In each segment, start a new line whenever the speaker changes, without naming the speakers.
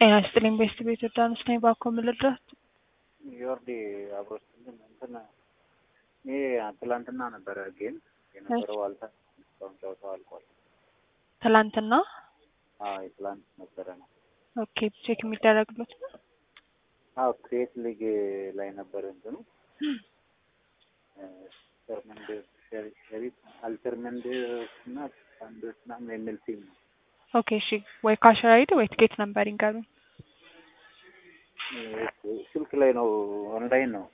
ጤና ይስጥልኝ ቤስት ቤት ዮርዳኖስ ነኝ። ባኮ ምልድረስ
ዮርዲ አብሮ ስትልን እንትን ይሄ ትላንትና ነበረ ጌም የነበረው አልታ እስካሁን ጨዋታው አልቋል።
ትላንትና
አዎ የትላንት ነበረ ነው።
ኦኬ ቼክ የሚደረግበት ነው።
አዎ ክሬት ሊግ ላይ ነበረ እንትኑ ተርመንድ ሸሪፍ አልተርመንድ እና ሳንዶች ምናምን የሚል ቲም ነው።
ኦኬ እሺ፣ ወይ ካሸር አይዲ ወይ ትኬት ነምበር ይንገሩኝ።
ስልክ ላይ ነው ኦንላይን ነው።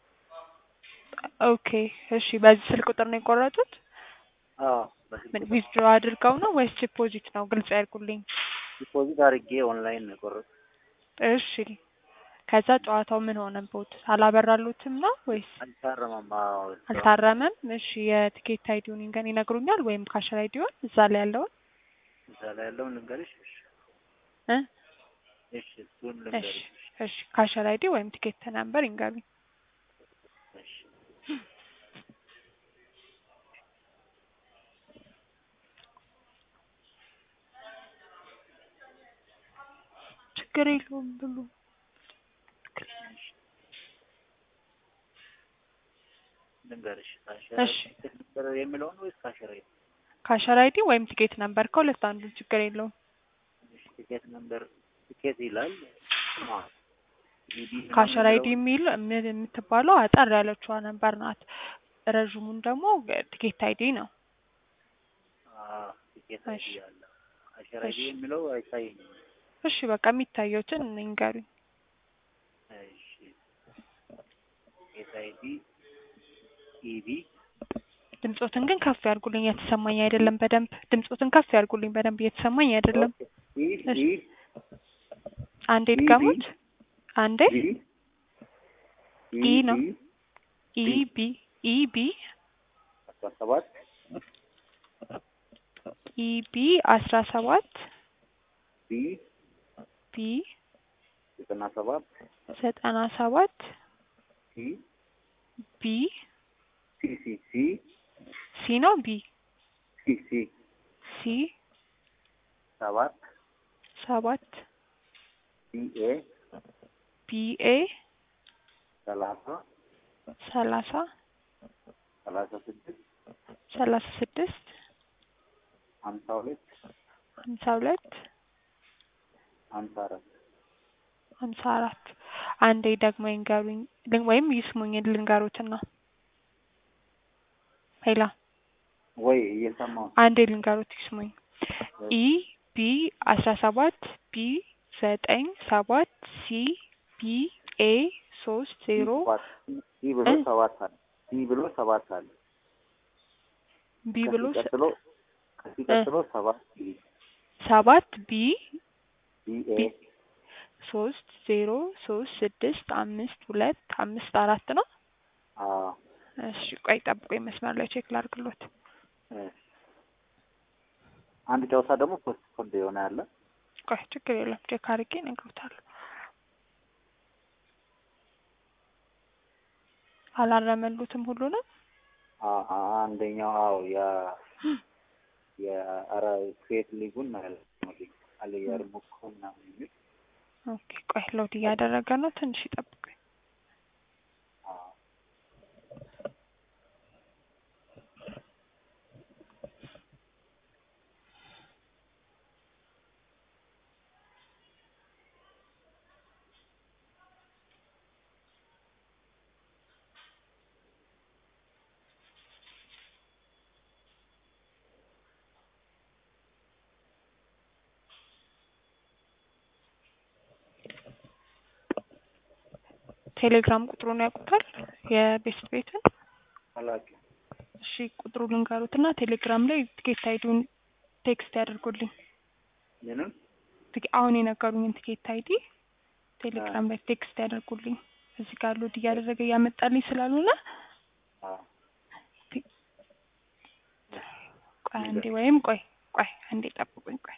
ኦኬ እሺ፣ በዚህ ስልክ ቁጥር ነው የቆረጡት?
አዎ
ምን ዊዝድሮ አድርገው ነው ወይስ ዲፖዚት ነው? ግልጽ ያድርጉልኝ።
ዲፖዚት አድርጌ ኦንላይን ነው የቆረጥኩት።
እሺ፣ ከዛ ጨዋታው ምን ሆነቦት? አላበራሉትም ነው ወይስ
አልታረመም? አዎ
አልታረመም? እሺ፣ የትኬት አይዲውን ይንገን ይነግሩኛል፣ ወይም ካሸር አይዲውን እዛ ላይ ያለውን
እዛ ላይ ያለውን ልንገርሽ?
እ
እሺ እሱን
እሺ
ልንገርሽ?
እሺ ካሸር አይዲ ወይም ቲኬት ነምበር ይንገሩኝ።
እሺ
ችግር የለውም ብሉ።
ልንገርሽ?
እሺ።
ካሸር የሚለውን ወይስ ካሸር አይዲ?
ካሸር አይዲ ወይም ቲኬት ነምበር ከሁለት አንዱ ችግር የለውም።
እሺ ቲኬት ነምበር ቲኬት ይላል። አዎ ኢዲ
ካሸር አይዲ የሚል ምን የምትባለው አጠር ያለችዋ ነምበር ናት። ረዥሙን ደግሞ ቲኬት አይዲ ነው።
አዎ ቲኬት አይዲ
እሺ።
አለ። ካሸር አይዲ
እሺ።
የሚለው አይታየኝም።
እሺ በቃ የሚታየውትን ይንገሩኝ።
እሺ ቲኬት አይዲ ኢቢ
ድምጾትን ግን ከፍ ያርጉልኝ፣ እየተሰማኝ አይደለም በደንብ ድምጾትን ከፍ ያርጉልኝ፣ በደንብ እየተሰማኝ አይደለም።
ኢ
እሺ።
ኢ
አንዴ
ኢ
ድገሙት። አንዴ
ቢ
ኢ ነው።
ቢ
ኢ ቢ ኢ ቢ
አስራ ሰባት
ኢ ቢ አስራ ሰባት
ቢ
ቢ
ዘጠና ሰባት
ዘጠና ሰባት
ሲ
ቢ
ሲ ሲ ሲ
ሲ ነው ቢ
ሲ ሲ
ሲ
ሰባት
ሰባት
ቢ ኤ
ቢ ኤ
ሰላሳ
ሰላሳ
ሰላሳ ስድስት
ሰላሳ ስድስት
ሀምሳ ሁለት
ሀምሳ ሁለት
ሀምሳ አራት
ሀምሳ አራት አንዴ ደግሞ ይንገሩኝ ልን- ወይም ይስሙኝ ልንገሩትና ሄላ
ወይ እየሰማሁ ነው።
አንዴ ልንገሩት ይስሙኝ ኢ ቢ አስራ ሰባት ቢ ዘጠኝ ሰባት ሲ ቢ ኤ ሶስት ዜሮ
ሰባት ሲ ብሎ
እ?
ሰባት አለ ሲ ብሎ ሰባት አለ
ቢ ብሎ
ከሲ
ስ-
ቀጥሎ ከሲ ቀጥሎ ሰባት ቢ
ሰባት ቢ
ቢ ኤ
ቢ ሶስት ዜሮ ሶስት ስድስት አምስት ሁለት አምስት አራት ነው።
አዎ
እሺ ቆይ ጠብቆኝ መስመር ላይ ቼክ ላድርግሎት።
እ። አንድ ጨዋታ ደግሞ ፖስት ፖንድ የሆነ ያለ
ቆይ ችግር የለም ቼክ አድርጌ እነግሮታለሁ። አላረመሉትም ሁሉንም
አ- አ- አንደኛው አዎ ያ የአራ ክሬት ሊጉን ማለት ነው አለ የርሙኮ ምናምን የሚል
ኦኬ ቆይ ሎድ እያደረገ ነው። ትንሽ ይጠብቁኝ።
አዎ
ቴሌግራም ቁጥሩን ያውቁታል የቤስት ቤትን?
አላውቅም
እሺ ቁጥሩ ልንገሩትና ቴሌግራም ላይ ትኬት አይዲውን ቴክስት ያደርጉልኝ።
ምንም
ትኬ- አሁን የነገሩኝን ትኬት አይዲ ቴሌግራም ላይ ቴክስት ያደርጉልኝ። እዚህ ጋር ሎድ እያደረገ እያመጣልኝ ስላልሆነ
አዎ
ቆይ አንዴ ወይም ቆይ ቆይ አንዴ ጠብቁኝ ቆይ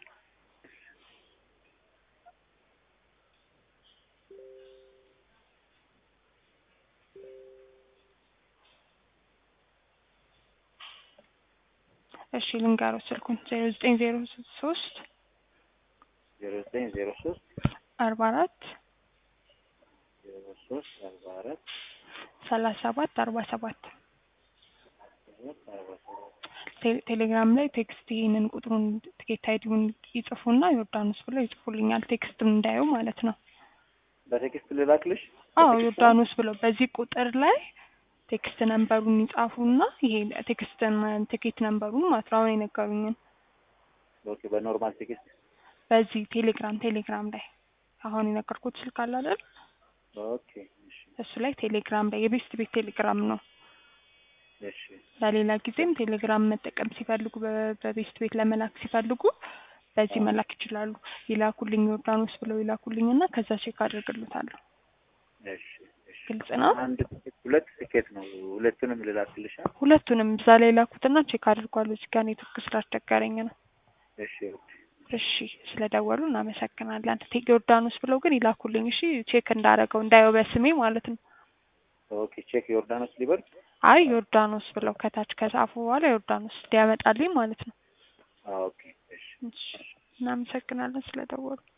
እሺ ልንገረው ስልኩን ዜሮ ዘጠኝ ዜሮ ሶስት
ዜሮ ዘጠኝ ዜሮ ሶስት
አርባ አራት
ዜሮ ሶስት አርባ አራት
ሰላሳ ሰባት አርባ ሰባት
ሰባት አርባ ሰባት
ቴ- ቴሌግራም ላይ ቴክስት ይህንን ቁጥሩን ትኬት አይዲውን ይጽፉና ዮርዳኖስ ብለው ይጽፉልኛል። ቴክስትም እንዳየው ማለት ነው።
በቴክስት ልላክልሽ?
አዎ
በቴክስት
ዮርዳኖስ ብለው በዚህ ቁጥር ላይ ቴክስት ነንበሩን ይጻፉና ይሄ ቴክስት ቲኬት ነንበሩን ማለት ነው አሁን የነገሩኝን
ኦኬ፣ በኖርማል ቴክስት
በዚህ ቴሌግራም ቴሌግራም ላይ አሁን የነገርኩት ስልክ አለ አይደል?
ኦኬ፣ እሺ፣
እሱ ላይ ቴሌግራም ላይ የቤስት ቤት ቴሌግራም ነው።
እሺ፣
ለሌላ ጊዜም ቴሌግራም መጠቀም ሲፈልጉ በ- በቤስት ቤት ለመላክ ሲፈልጉ በዚህ
አዎ።
መላክ ይችላሉ። ይላኩልኝ ዮርዳኖስ ብለው ይላኩልኝና ከዛ ቼክ አድርግልታለሁ።
እሺ፣ እሺ።
ግልጽ ነው።
አንድ ቲኬት ሁለት ቲኬት ነው። ሁለቱንም ልላክልሻ?
ሁለቱንም እዛ ላይ ላኩትና ቼክ አድርጓሉ። እዚህ ጋር ኔትወርክ ስላስቸገረኝ ነው።
እሺ፣ ኦኬ፣
እሺ ስለደወሉ እናመሰግናለን። ቴ- ዮርዳኖስ ብለው ግን ይላኩልኝ። እሺ ቼክ እንዳረገው እንዳየው በስሜ ማለት ነው።
ኦኬ። ቼክ ዮርዳኖስ ሊበል?
አይ ዮርዳኖስ ብለው ከታች ከጻፉ በኋላ ዮርዳኖስ እንዲያመጣልኝ ማለት ነው።
አዎ፣ ኦኬ፣ እሺ።
እሺ እናመሰግናለን ስለደወሉ።